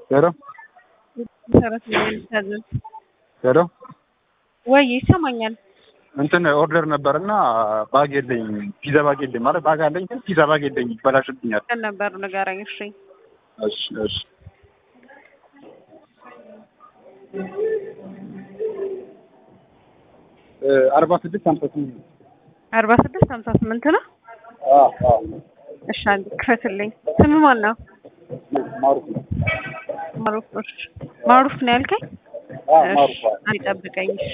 ሄሎ መሰረት ነው የሚታዘዝ ሄሎ ወይ ይሰማኛል። እንትን ኦርደር ነበርና ባግ የለኝም። ፒዛ ባግ የለኝም ማለት ባግ አለኝ ግን ፒዛ ባግ የለኝም። ይበላሽብኛል። ቀን ነበር ንገረኝ። እሺ እሺ እሺ አርባ ስድስት ሀምሳ ስምንት አርባ ስድስት ሀምሳ ስምንት ነው። አዎ አዎ እሺ አንድ ክፈትልኝ። ስም ማን ነው? ማሩፍ ነው። ማሩፍ። እሺ ማሩፍ ነው ያልከኝ? አዎ እሺ ማሩፍ አዎ። አይጠብቀኝ። እሺ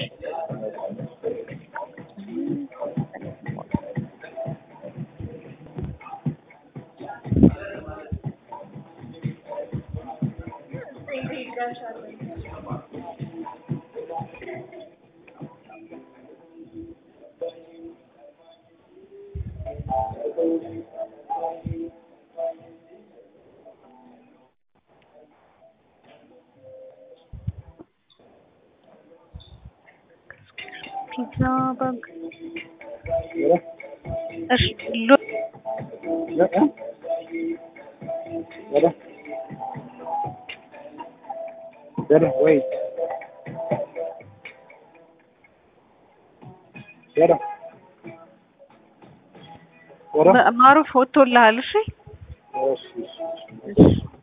ፒዛ ባግ ሄሎ እሺ ሎ ሄሎ ሄሎ ሄሎ ወይ ሄሎ ሄሎ ማሩፍ ወጥቶልሃል? እሺ እሺ እሺ እሺ